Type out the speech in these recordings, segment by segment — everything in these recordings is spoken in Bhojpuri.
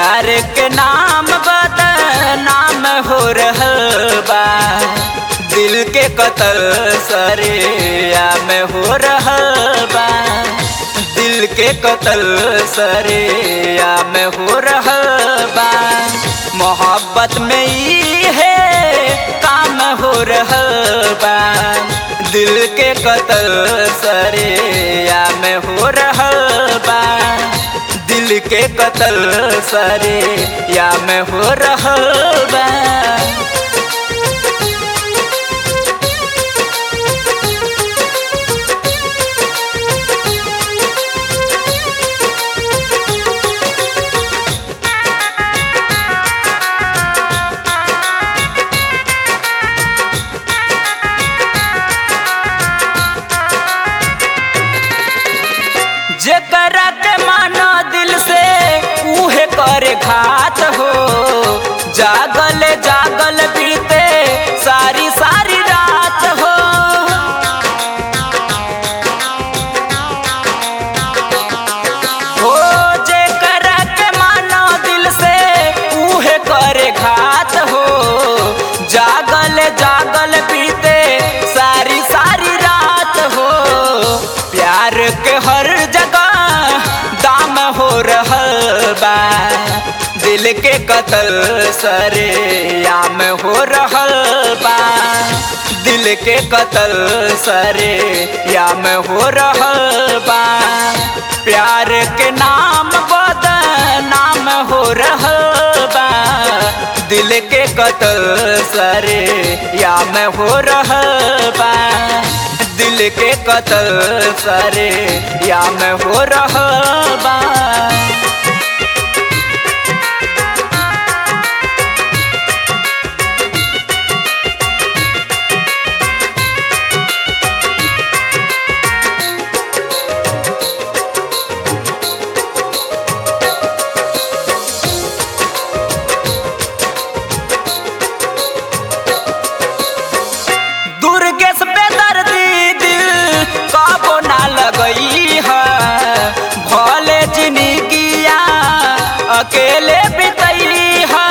प्यार के नाम बदनाम हो रहल बा दिल के कतल सरिया में हो रहल बा दिल के कतल सरिया में हो रहल बा मोहब्बत में ई है काम हो रहल बा दिल के कतल सरिया में हो रहल बा दिल के कतल सरे या में हो रहल बा जेकरा के मानो दिल से उहे करे घात हो जागल जागल बीते सारी सारी रात हो हो जेकरा के मानो दिल से उहे करे घात हो जागल जागल बीते सारी सारी रात हो प्यार के हर जगह दाम हो रहल बा दिल के कतल सरे याम हो रहल बा दिल के कतल सरे याम हो रहल बा प्यार के नाम बदनाम हो रहल बा दिल के कतल सरे याम हो रहल बा दिल के कतल सरे या में हो रहल बा दुर्गेश पे दर्दी दिल कबो ना लगई है भले जिंदगिया अकेले बितई है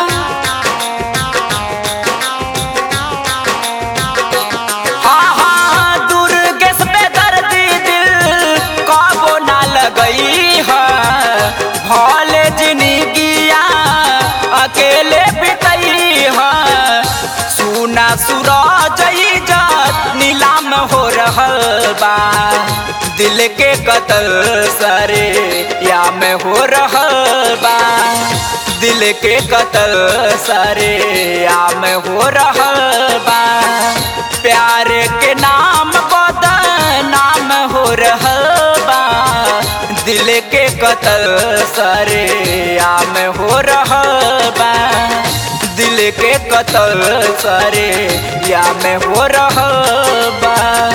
हाँ हाँ दुर्गेश पे दर्दी दिल कबो ना लगई है भले जिंदगिया अकेले बितई है सुना सूरज इज्जत नीलाम हो रहल बा दिल के कतल सरे या में हो रहल बा दिल के कतल सरे या में हो रहल बा प्यार के नाम बदनाम हो रहल बा दिल के कतल सरे या में हो रहल बा दिल के कतल सरे या में हो रहल बा